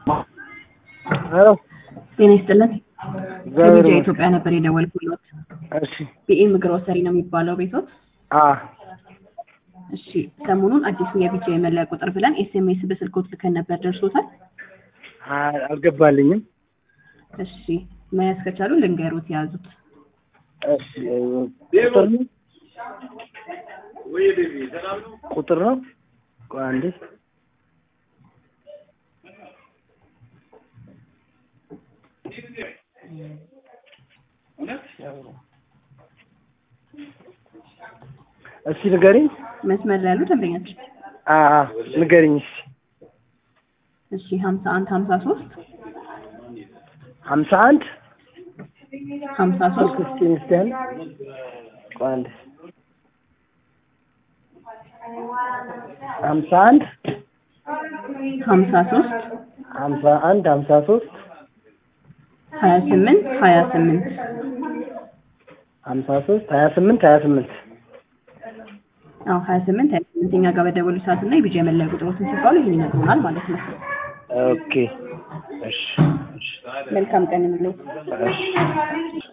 ሄሎ ጤና ይስጥልን። እግዚአብሔር ከሚዲያ ይመስገን። ኢትዮጵያ ነበር የደወልኩሎት። እሺ ቢኤም ግሮሰሪ ነው የሚባለው ቤቶት? አ እሺ ሰሞኑን አዲሱ የቢጃ የመለያ ቁጥር ብለን ኤስኤምኤስ በስልኮት ልከን ነበር፣ ደርሶታል? አ- አልገባልኝም። እሺ መያዝ ከቻሉ ልንገሩት፣ ያዙት። እሺ ቁጥር ነው ቁጥር ነው። ቆይ አንዴ እስኪ ንገሪኝ። መስመር ላይ ያሉ ደንበኛችን አ አ ንገሪኝ እስኪ እሺ ሀምሳ አንድ ሀምሳ ሶስት ሀምሳ አንድ ሀምሳ ሶስት እስኪ እስኪ ያህል ቆይ አንዴ ሀምሳ አንድ ሀምሳ ሶስት ሀምሳ አንድ ሀምሳ ሶስት ሀያ ስምንት ሀያ ስምንት ሀምሳ ሶስት ሀያ ስምንት ሀያ ስምንት አዎ ሀያ ስምንት ሀያ ስምንት እኛ ጋር በደወሉ ሰዓት እና የቢጃ የመለያ ቁጥሮትን ሲባሉ ይህን ይነግሩናል ማለት ነው። ኦኬ እሺ እሺ መልካም ቀን እንለው። እሺ